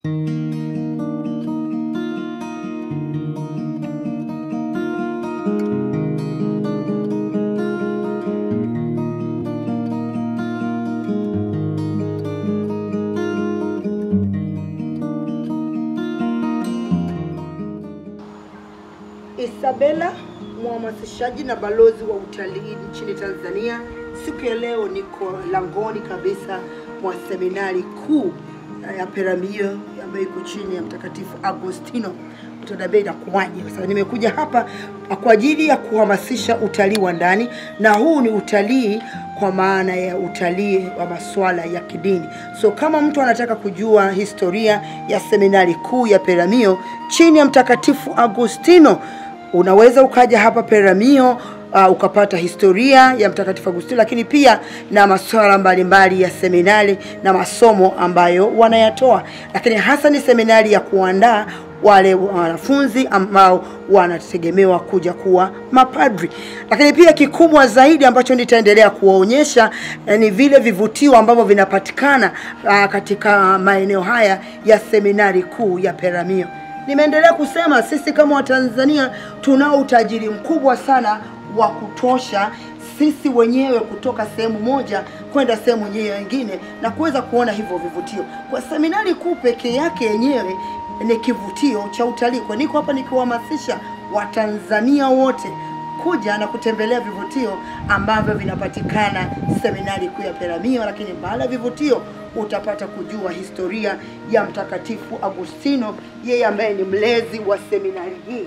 Isabella, mhamasishaji na balozi wa utalii nchini Tanzania. Siku ya leo niko langoni kabisa mwa seminari kuu ya Peramiho ambayo iko chini ya Mtakatifu Agostino. Utaniambia inakuwaje? Sasa nimekuja hapa kwa ajili ya kuhamasisha utalii wa ndani, na huu ni utalii kwa maana ya utalii wa masuala ya kidini. So kama mtu anataka kujua historia ya seminari kuu ya Peramiho chini ya Mtakatifu Agostino, unaweza ukaja hapa Peramiho uh, ukapata historia ya Mtakatifu Agustino, lakini pia na masuala mbalimbali ya seminari na masomo ambayo wanayatoa, lakini hasa ni seminari ya kuandaa wale wanafunzi ambao wanategemewa kuja kuwa mapadri. Lakini pia kikubwa zaidi ambacho nitaendelea kuwaonyesha eh, ni vile vivutio ambavyo vinapatikana ah, katika maeneo haya ya seminari kuu ya Peramiho. Nimeendelea kusema sisi kama Watanzania tunao utajiri mkubwa sana wa kutosha sisi wenyewe kutoka sehemu moja kwenda sehemu nyingine na kuweza kuona hivyo vivutio. Kwa seminari kuu pekee yake yenyewe ni kivutio cha utalii. Kwa niko hapa nikiwahamasisha Watanzania wote kuja na kutembelea vivutio ambavyo vinapatikana seminari kuu ya Peramiho, lakini baada ya vivutio utapata kujua historia ya Mtakatifu Agustino, yeye ambaye ni mlezi wa seminari hii.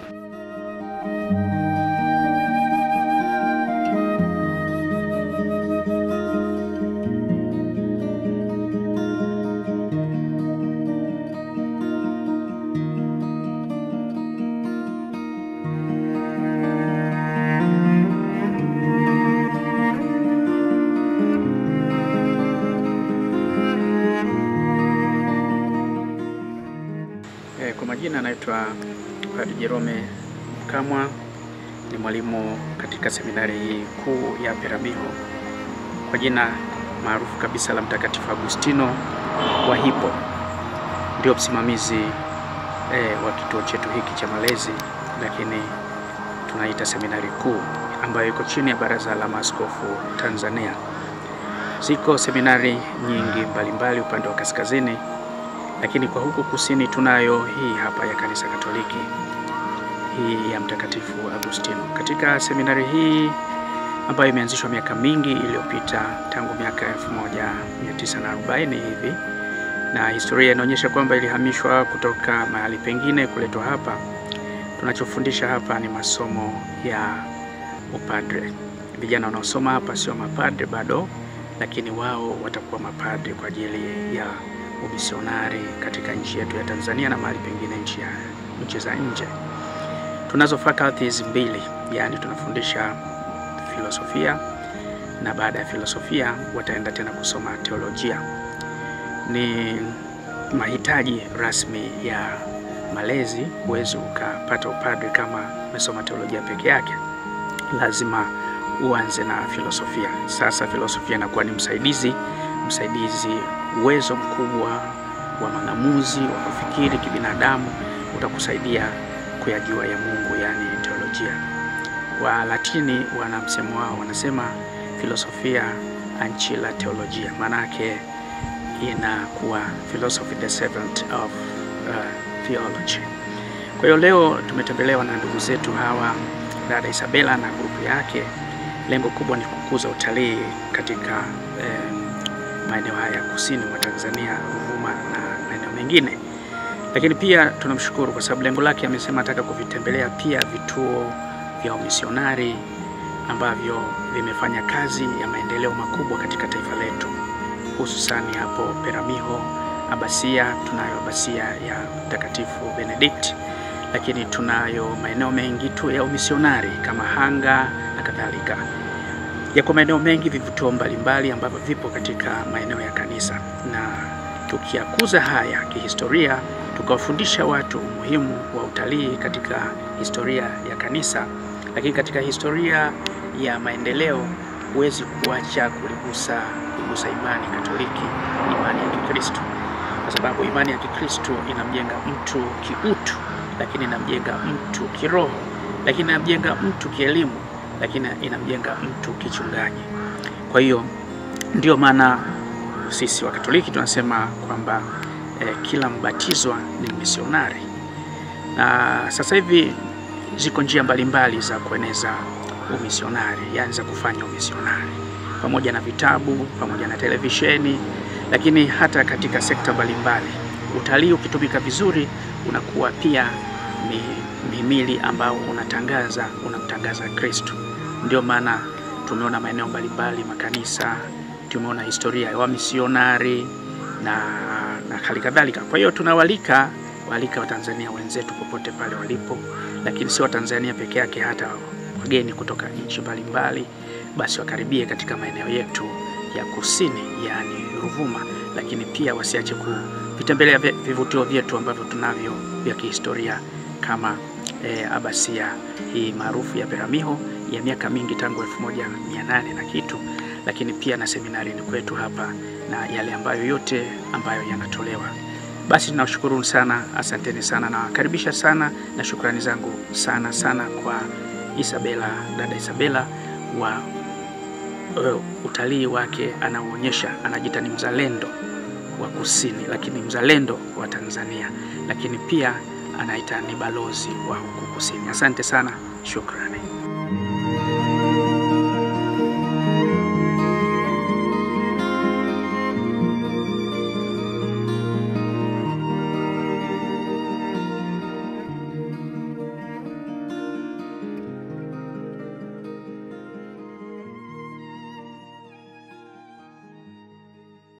Eh, kwa majina anaitwa Padre Jerome Mkamwa, ni mwalimu katika seminari hii kuu ya Peramiho kwa jina maarufu kabisa la Mtakatifu Agustino wa Hippo. Ndio msimamizi eh, wa kituo chetu hiki cha malezi, lakini tunaita seminari kuu ambayo iko chini ya Baraza la Maaskofu Tanzania. Ziko seminari nyingi mbalimbali upande wa kaskazini lakini kwa huku kusini tunayo hii hapa ya kanisa Katoliki, hii ya Mtakatifu Agustino. Katika seminari hii ambayo imeanzishwa miaka mingi iliyopita tangu miaka 1940 hivi, na historia inaonyesha kwamba ilihamishwa kutoka mahali pengine kuletwa hapa. Tunachofundisha hapa ni masomo ya upadre. Vijana wanaosoma hapa sio mapadre bado, lakini wao watakuwa mapadre kwa ajili ya umisionari katika nchi yetu ya Tanzania na mahali pengine nchi ya nchi za nje. Tunazo faculties mbili, yani tunafundisha filosofia na baada ya filosofia wataenda tena kusoma teolojia. Ni mahitaji rasmi ya malezi. Huwezi ukapata upadre kama umesoma teolojia peke yake, lazima uanze na filosofia. Sasa filosofia inakuwa ni msaidizi msaidizi uwezo mkubwa wa mang'amuzi wa kufikiri kibinadamu, utakusaidia kuyajua ya Mungu, yani teolojia. Wa Latini wana msemo wao, wanasema filosofia ancilla theologia, maanake inakuwa philosophy the servant of uh, theology. Kwa hiyo leo tumetembelewa na ndugu zetu hawa, dada Isabella na grupu yake. Lengo kubwa ni kukuza utalii katika eh, maeneo haya kusini mwa Tanzania, Ruvuma na maeneo mengine. Lakini pia tunamshukuru kwa sababu lengo lake amesema ataka kuvitembelea pia vituo vya umisionari ambavyo vimefanya kazi ya maendeleo makubwa katika taifa letu, hususani hapo Peramiho, Abasia. Tunayo Abasia ya Mtakatifu Benedict, lakini tunayo maeneo mengi tu ya umisionari kama Hanga na kadhalika yako maeneo mengi vivutio mbalimbali ambavyo vipo katika maeneo ya kanisa, na tukiyakuza haya kihistoria, tukawafundisha watu umuhimu wa utalii katika historia ya kanisa, lakini katika historia ya maendeleo, huwezi kuacha kuligusa kugusa imani Katoliki, imani ya Kikristo. kwa sababu imani ya Kikristo inamjenga mtu kiutu, lakini inamjenga mtu kiroho, lakini inamjenga mtu kielimu, lakini inamjenga mtu kichungaji. Kwa hiyo ndio maana sisi Wakatoliki tunasema kwamba eh, kila mbatizwa ni misionari, na sasa hivi ziko njia mbalimbali za kueneza umisionari, yani za kufanya umisionari, pamoja na vitabu, pamoja na televisheni, lakini hata katika sekta mbalimbali. Utalii ukitumika vizuri, unakuwa pia ni mhimili ambao unatangaza unamtangaza Kristo. Ndio maana tumeona maeneo mbalimbali, makanisa, tumeona historia ya wamisionari na, na hali kadhalika. Kwa hiyo tunawalika walika Watanzania wenzetu popote pale walipo, lakini sio Watanzania peke yake, hata wageni kutoka nchi mbalimbali, basi wakaribie katika maeneo yetu ya kusini, yaani Ruvuma, lakini pia wasiache kuvitembelea vivutio vyetu ambavyo tunavyo vya kihistoria kama e, abasia hii maarufu ya Peramiho ya miaka mingi tangu 1800 na kitu, lakini pia na seminarini kwetu hapa na yale ambayo yote ambayo yanatolewa. Basi tunawashukuru sana, asanteni sana, nawakaribisha sana na shukrani zangu sana sana kwa Isabela, dada Isabela wa uh, utalii wake anaoonyesha, anajiita ni mzalendo wa kusini, lakini mzalendo wa Tanzania, lakini pia anaita ni balozi wa huku kusini. Asante sana, shukrani.